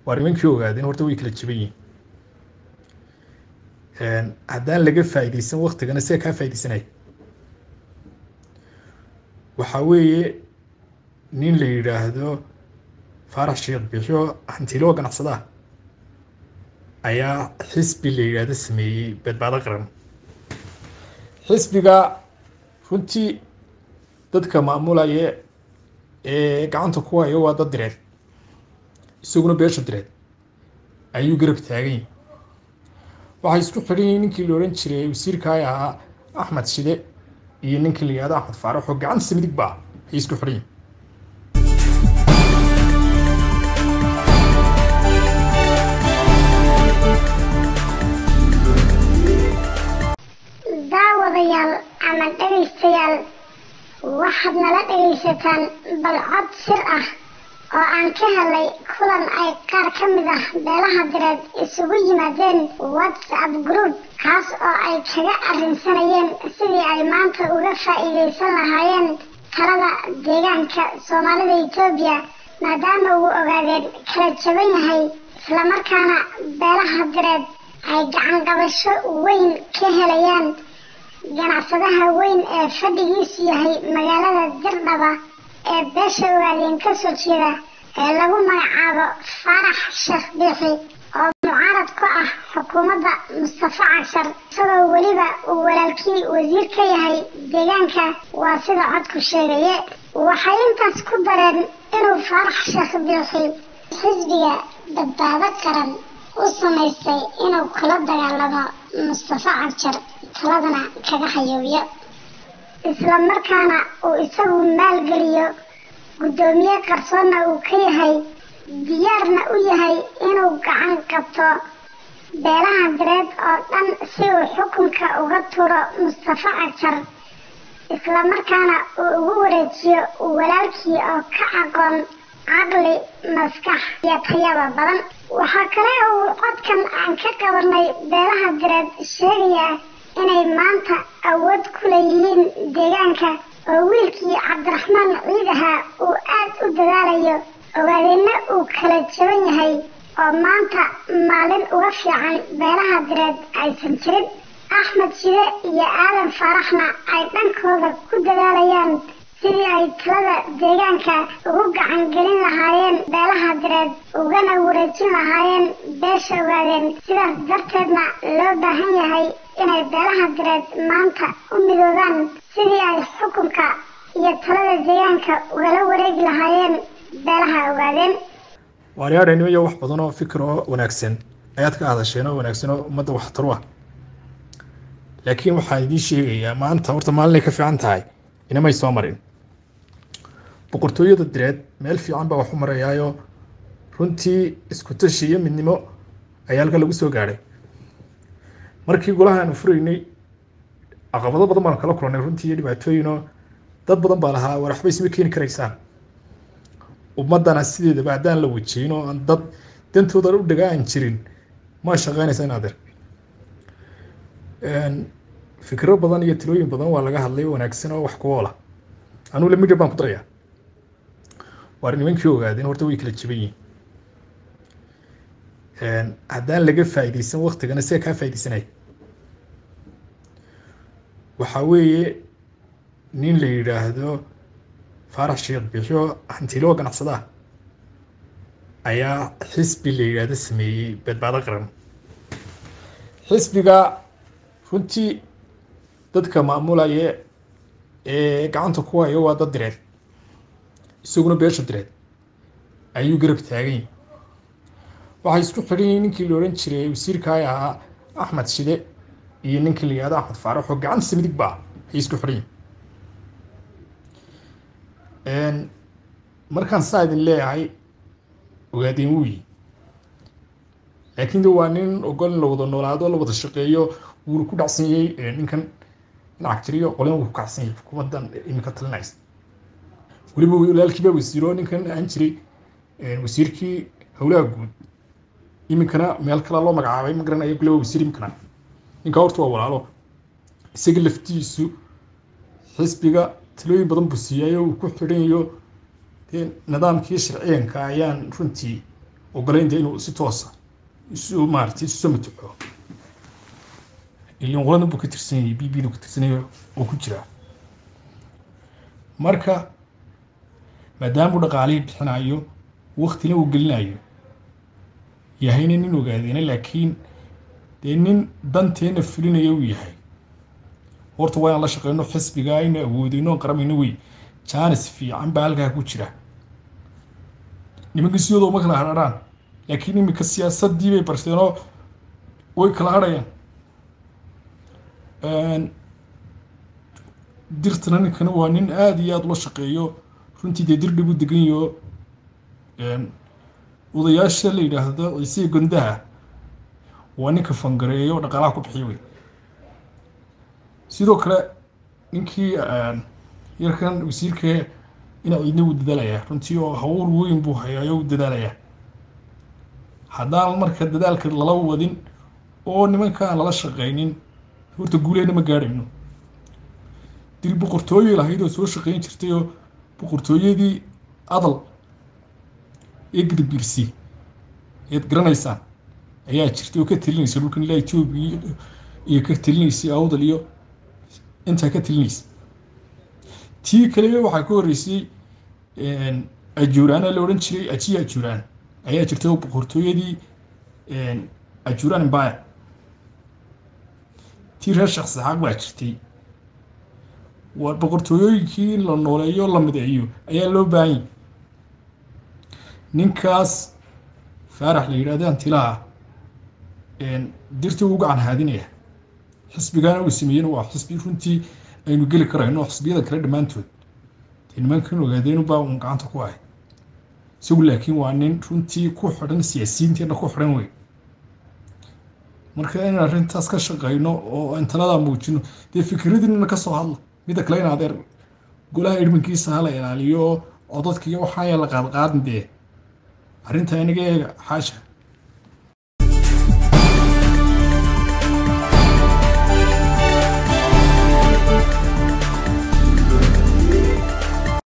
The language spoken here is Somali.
waa nimankii ogaadeen horta way kala jaban yihiin haddaan laga faa'iidaysan waktigana sida kaa faa'iidaysanaya waxaa weeye nin la yidhaahdo faarax sheekh biixyo hantiloo ganacsadaha ayaa xisbi la yidhaahdo sameeyey badbaado qaran xisbiga runtii dadka maamulaya ee gacanta ku hayo waa dad direed isaguna beesha direed ayuu garab taagan yahay waxay isku xidhan yihiin ninkii la odhan jiray wasiirkaay ahaa axmed shide iyo ninkii la yihahdo axmed faarax oo gacantiisa midig ba ah ayay isku xidhan yihin daawadayaal ama dhegaystayaal waxaad nala dhegaysataan balcod sir ah oo aan ka helay kulan ay qaar ka mid ah beelaha direed isugu yimaadeen whatsapp group kaas oo ay kaga arrinsanayeen sidii ay maanta uga faa'iidaysan lahaayeen talada deegaanka soomaalida etoobiya maadaama uu ogaadeen kala jaban yahay islamarkaana beelaha direed ay gacan qabasho weyn ka helayaan ganacsadaha weyn ee fadhigiisu yahay magaalada dirdhaba ee beesha ogaadeen ka soo jeeda ee lagu magacaabo faarax sheekh biixi oo mucaarad ku ah xukuumadda mustafa cashar isagoo weliba uu walaalkii wasiir ka yahay deegaanka waa sida codku sheegaye waxay intaas ku dareen inuu faarax sheekh biixi xisbiga badbaado qaran u samaystay inuu kula dagaalamo mustafa cajar taladana kaga hayooyo isla markaana uu isagu maalgeliyo guddoomiye qarsoonna uu ka yahay diyaarna u yahay inuu gacan qabto beelaha direed oo dhan si uu xukunka uga turo mustafa cajar isla markaana uu ugu wareejiyo walaalkii oo ka aqoon caqli maskax iyo tayaba badan waxaa kale uu codkan aan ka qabanay beelaha direed sheegayaa inay maanta awood ku leeyihiin deegaanka oo wiilkii cabdiraxmaan ciid ahaa uu aad u dadaalayo ogaadeenna uu kala jaban yahay oo maanta maalin uga fiican beelaha direed aysan jirin axmed shide iyo aadan faaraxna ay dhankooda ku dadaalayaan sidii ay talada deegaanka ugu gacan gelin lahaayeen beelaha direed ugana wareejin lahaayeen beesha ogaadeen sidaas darteedna loo baahan yahay inay beelaha direed maanta u midoobaan sidii ay xukunka iyo talada deegaanka ugala wareegi lahaayeen beelaha ogaadeen waaryaadhaynimo iyo wax badan oo fikir oo wanaagsan ayaad ka hadasheen oo wanaagsan oo ummadda waxtaru ah laakiin waxaan idiin sheegayaa maanta horta maalinay ka fiican tahay inamay soo marin boqortooyada direed meel fiican baa wax u marayaayo runtii isku tashi iyo midnimo ayaa halka lagu soo gaadhay markii golaha aanu furaynay caqabado badan baanu kala kulannay runtii iyo dhibaatooyinoo dad badan baa lahaa war waxba isma keeni karaysaan ummaddana sideedaba haddaan la wajeyn oo aan dad dantooda u dhaga aan jirin ma shaqeynaysa in adeer fikro badan iyo talooyin badan waa laga hadlay wanaagsan oo wax ku oola anugu la midya baan ku darayaa waar nimankii ogaadeen horta way kala jaban yihiin haddaan laga faa'iidaysan waktigana sida kaa faa'iidaysanaya waxaa weeye nin la yidhaahdo faarax sheekh biixyo hantiloo ganacsadaha ayaa xisbi la yidhaahdo sameeyey badbaado qaran xisbiga runtii dadka maamulaya ee gacanta ku hayo waa dad direed isaguna beesha direed ayuu garab taagan yahay waxay isku xidhan yihiin ninkii la odhan jiray wasiirkaay ahaa axmed shide iyo ninkii la yihahdo axmed faarax oo gacantiisa midig ba ah ayay isku xidhan yihiin markaan saa idin leeyahay ogaadeen wuu yi laakiin de waa nin ogol in la wada noolaado la wada shaqeeyo wuuna ku dhacsan yahay ninkan lacag jiriyo qolina wuu ku kacsan yahay xukuumaddan iminka talinaysa weliba walaalkiibaa wasiiro ninkan aan jiray wasiirkii howlaha guud iminkana meel kale loo magacaabay ma garanaya kule waa wasiir iminkana ninka horta waa walaalo isaga laftiisu xisbiga talooyin badan buu siiyayo uu ku xidhan yayo dee nidaamkii sharciyanka ayaan runtii ogolayn dee inuu si toosa isu maaratay isu soo mataxo ilan qoladan buu ka tirsan yahay b b du ka tirsanaya oo ku jiraa marka maadaamuu dhaqaalihii bixinayo waktina uu gelinayo yahayna nin ogaadeena laakiin dee nin danteena fulinaya uu yahay horta waa inaan la shaqeyno xisbiga aynu awoodeyno on qaramayno wey jaanis fiican baa halkaa ku jira nimanka siyadoo ma kala hadharhaan laakiin iminka siyaasadii bay barteenoo way kala hadhayaan dirtana ninkana waa nin aada iyo aada ula shaqeeyo runtii dee dir dhib u degan yaho odayaasha la yidhaahdo ciisiya gondaha waa ninka fangareeyo dhaqaalaha ku bixiyo wey sidoo kale ninkii yarkan wasiirka ina ciidna wuu dadaalayaa runtii oo hawl weyn buu hayaayo u dadaalayaa haddaan marka dadaalka lala wadin oo nimanka aan lala shaqeynin horta guuleyna ma gaadhayno dil boqortooye lahayd oo soo shaqeyn jirtay oo boqortooyadii adal ee gidibirsi ayaad garanaysaan ayaa jirtay oo ka telinaysa dhulkan ilaa etoobiya iyo ka telinaysay awdal iyo intaa ka telinaysa tii kale waxaa ka horreysay ajuuraana la odhan jiray ajiya ajuuraan ayaa jirtay oo boqortooyadii ajuuraan imbaya tii reer sheekh saxaaq baa jirtay waa boqortooyooyinkii in la nooleeyo la mideeyo ayaa loo baahanyay ninkaas faarax la yidhahdo antilaha dirta uu gacan haadinaya xisbigaana uu sameeyena waa xisbi runtii aynu geli karayno xisbiyada kale dhammaantood dee nimankan ogaadeenubaa uun gacanta ku ahay isagu laakiin waa nin runtii ku xidhan siyaasiyiinteena ku xidhan wey marka in arrintaas ka shaqeyno oo aan taladaa muujino dee fikradinina ka soo hadla midda kale in adeer golaha idhmankiisa hala ilaaliyo codadka iyo waxaa la qaadqaadin dee arrinta inaga eega xaasha